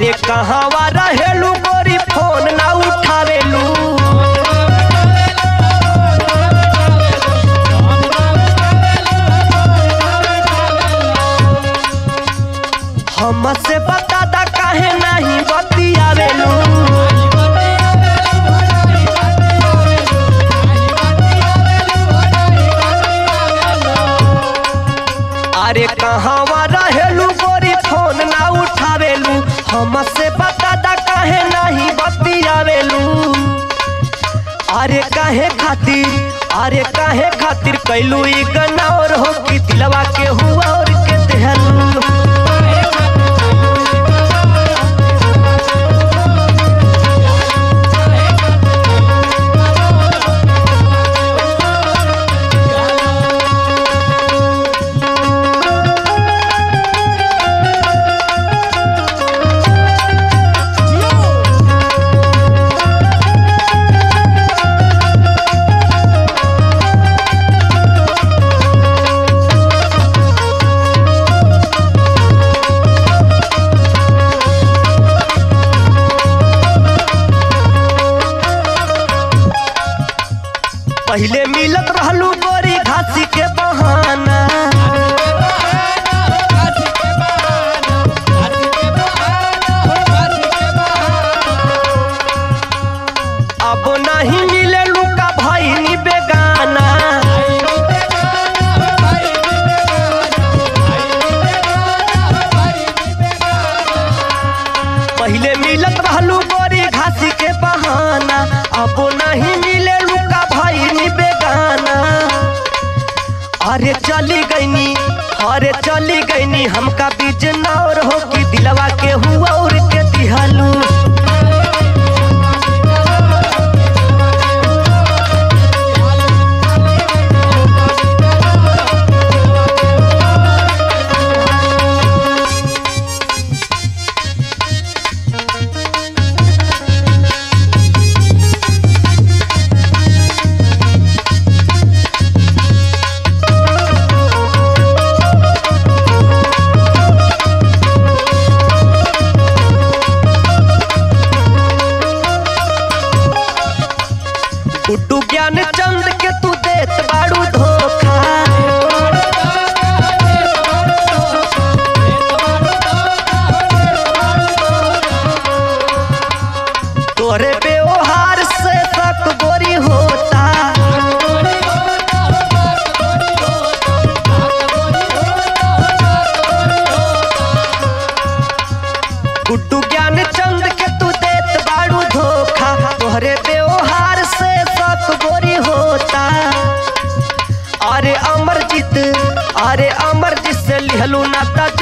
अरे कहवा रहेलू गोरी फोन ना उठावेलू हमसे बता दा काहे नहीं बतियावेलू अरे कहवा रहेलू गोरी फोन ना उठावेलू हमसे बता दा काहे नहीं बतियावेलू अरे काहे खातिर अरे काहे खातिर कैलू ई गनौर हो कि दिलवा के हुआ और के देहलू पहिले मिलत रहलू गोरी घासी के बहाना अब नहीं मिले लुका भईनी बेगाना पहिले मिलत रहलू गोरी घासी के बहाना अब नहीं मिले लुका भईनी बेगाना अरे चली गईनी अरे चली गईनी हमका बीच नौर हो कि दिलवा के हुआ और के दिहलू गुड्डू ज्ञान चंद के तू देत बाड़ू धोखा तोरे व्यवहार से तक गोरी होता गुड्डू ज्ञान चंद के तू देत बाड़ू धोखा तोहरे व्यवहार से तक गोरी होता अरे अमरजीत अरे अमरजीत से लिहलू नाता